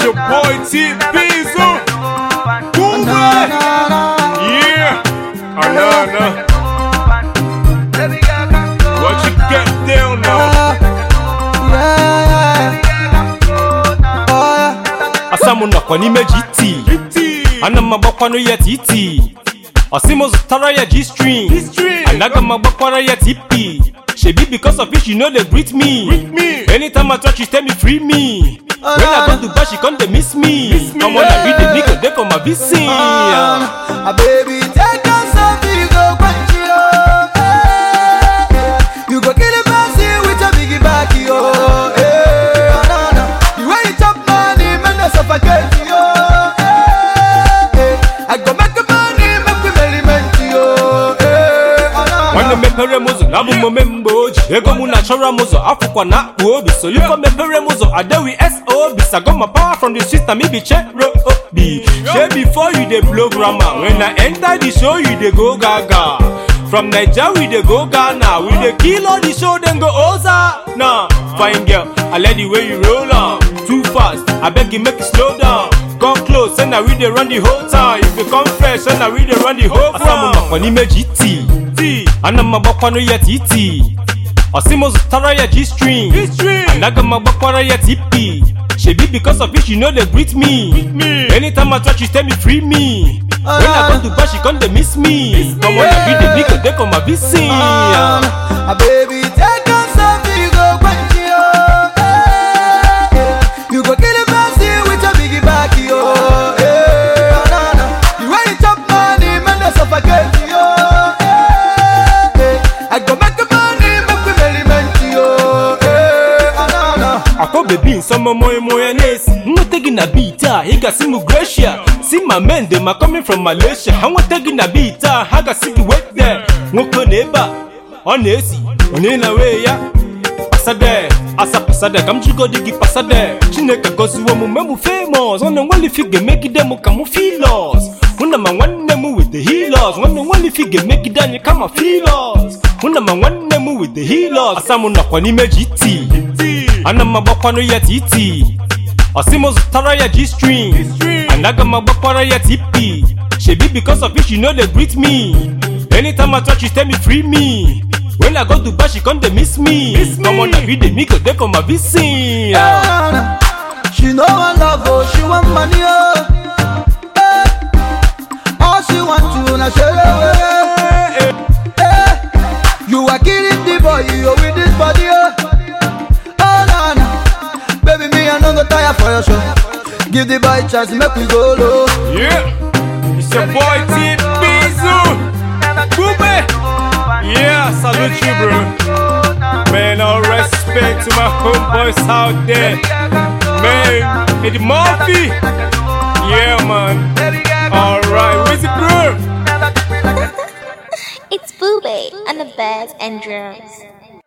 your boy T Bizzle. Boom, Na, man. na, na. Yeah. Anana. What you get down now? Yeah, yeah. Oh, yeah. asamu nọkwa n'ime gt ana m agbakwanụ ya tt ọsị m zụtara ya g string G-string. anaga m agbakwara ya tp shebi because of it she no dey greet me me. anytime i touch she tell me free me when i go dubai she come dey miss me come on i be the nigga dey for my vc Ah, baby, take a selfie, go quench it, oh, eh, eh. You go kill a person with your biggie back, yo. eh, oh, no, no. The way you chop money, man, that's suffocate, yo. eh, eh. I go make the money, make we merriment, yo. eh, oh, no, nwanne no. mepere m ụzọ abụ m omemgbe oji ego mụ na-achọrọ m ụzọ afụkwa na akpụ obi soliko mepere m ụzọ adewi sob sagoma power from the system ibi chero obi shey before you dey blow grammar when i enter the show you dey go gaga from naija we dey go ghana we dey kill all the show dem go oza na fine girl i like the way you roll am too fast abeg you make you slow down come close say na we dey run the whole town if you come fresh say na we dey run the whole ground. asamu nọkwa n'ime gt ana m agbakwanụ ya tt ọsị m zụtara ya g string G-string. anaga m agbakwara ya tp shebi because of it she no dey greet me me. anytime i touch she tell me free me when i go dubai she come dey miss me come on i be the nigga dey for my vc Ah, ah, baby, take a selfie, go quench it, oh, eh, eh. You go kill a person with your biggie back, yo. eh, oh, no, no. The way you chop money, man, that's suffocate, yo. eh, eh. I go make the money, make we merriment, yo. eh, oh, no, no. akọ bebi nsọmọ mọị mọị na-esi nweta gị na beat a ị gasị m gracia si ma men dem are coming from malaysia ha nweta gị na beat a ha gasị gị wait there nwoke na ebe a ọ na-esi onye na wee ya pasade asa pasade ka m jigodi gị pasade chineke gọziwo m mgbe m famous ọ na-enweli fi ga-emegide m ka m filos hụ na ma nwanne m with the healers nwanne nweli fi ga-emegide anyị kama filos hụ na ma nwanne m with the healers asa m nọkwa n'ime gt ana m agbakwanụ ya tt ọsị m zụtara ya g string G-string. anaga m agbakwara ya tp shebi because of it she no dey greet me anytime i touch she tell me free me when i go dubai she come dey miss me Miss me. come on na be the nigga dey for my vc Ah, nah. She no want love, oh, she want money, oh. Eh. All she want to na share away. Eh. You are killing the boy, oh, with this body, oh. Oh, nah, nah. Baby, me, I no go tire for your show. Give the boy chance, make we go low. Yeah. It's your boy T Bizzle. Boombe. Yeah, salute you, bro. Man, all respect to my homeboys out there. Man, Eddie Murphy. Yeah, man. Alright, where's it, bro? It's Boobay on the bass and drums.